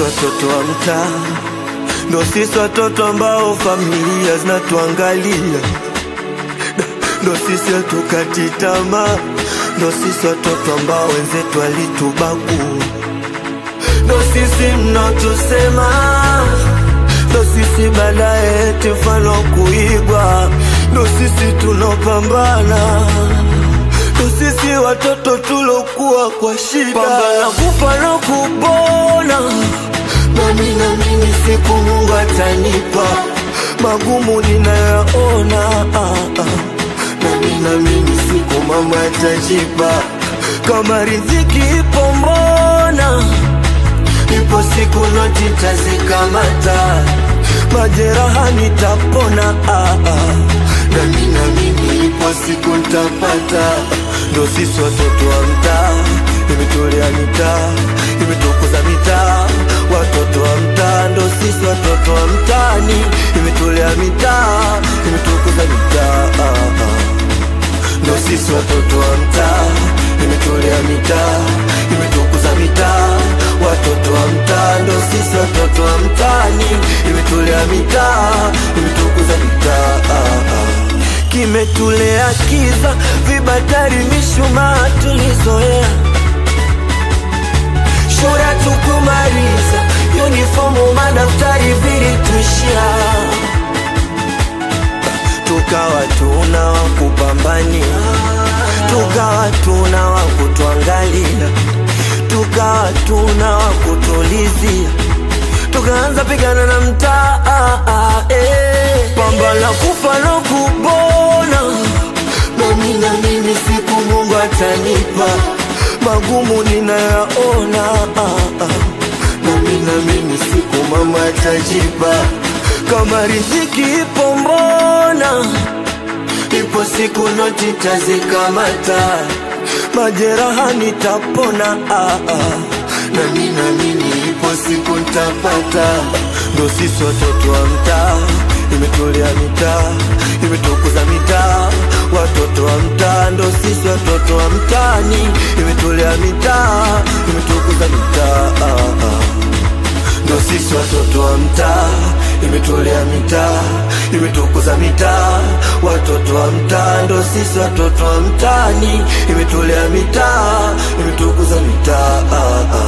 watoto wa mtaa, ndo sisi watoto ambao familia zinatuangalia, ndo sisi hatukati tamaa, ndo sisi watoto ambao wenzetu walitubagua, ndo sisi mnatusema, ndo sisi baadaye eti mfano kuigwa, ndo sisi tunopambana ndo sisi watoto tulokuwa kwa shida, pambana kufa na kupona. Nami naamini siku Mungu atanipa magumu ninayaona, ah, ah. nami naamini siku mama atajipa kama riziki ipo, mbona ipo siku noti tazikamata, majeraha nitapona, ah, ah. nami naamini ipo siku ntapata ndo sisi watoto wa mtaa, imetolea mitaa, imetukuza mitaa, watoto wa mtaa, ndo sisi watoto wa mtaani, imetolea mitaa, imetukuza mitaa, ah, ah. ndo sisi watoto wa mtaa, imetolea mitaa, imetukuza mitaa, watoto wa mtaa, ndo sisi watoto wa mtaani, imetolea mitaa, imetukuza mitaa, ah, ah kimetulea kiza, vibatari, mishumaa tulizoea, shule tukumaliza, uniformu, madaftari vilituishia, tukawa tuna wa kupambania, tukawa tuna wa kutuangalia, tukawa tuna wa kutulizia, tukaanza pigana na mtaa eh. pambana kufa na kupona nami na mimi siku Mungu atanipa magumu ninayaona, ah, ah. nami na mimi siku mama atajipa kama riziki ipo, mbona ipo siku noti tazikamata, majeraha nitapona, ah, ah. nami na mimi ipo siku ntapata, ndo sisi watoto wa mtaa imetolea mitaa, imetukuza mitaa, watoto wa mtaa, ndo sisi watoto wa mtaani, imetolea mitaa, imetukuza mitaa, ah, ah. ndo sisi watoto wa mtaa, imetolea mitaa, imetukuza mitaa, watoto wa mtaa, ndo sisi watoto wa mtaani, imetolea mitaa, imetukuza mitaa, ah, ah.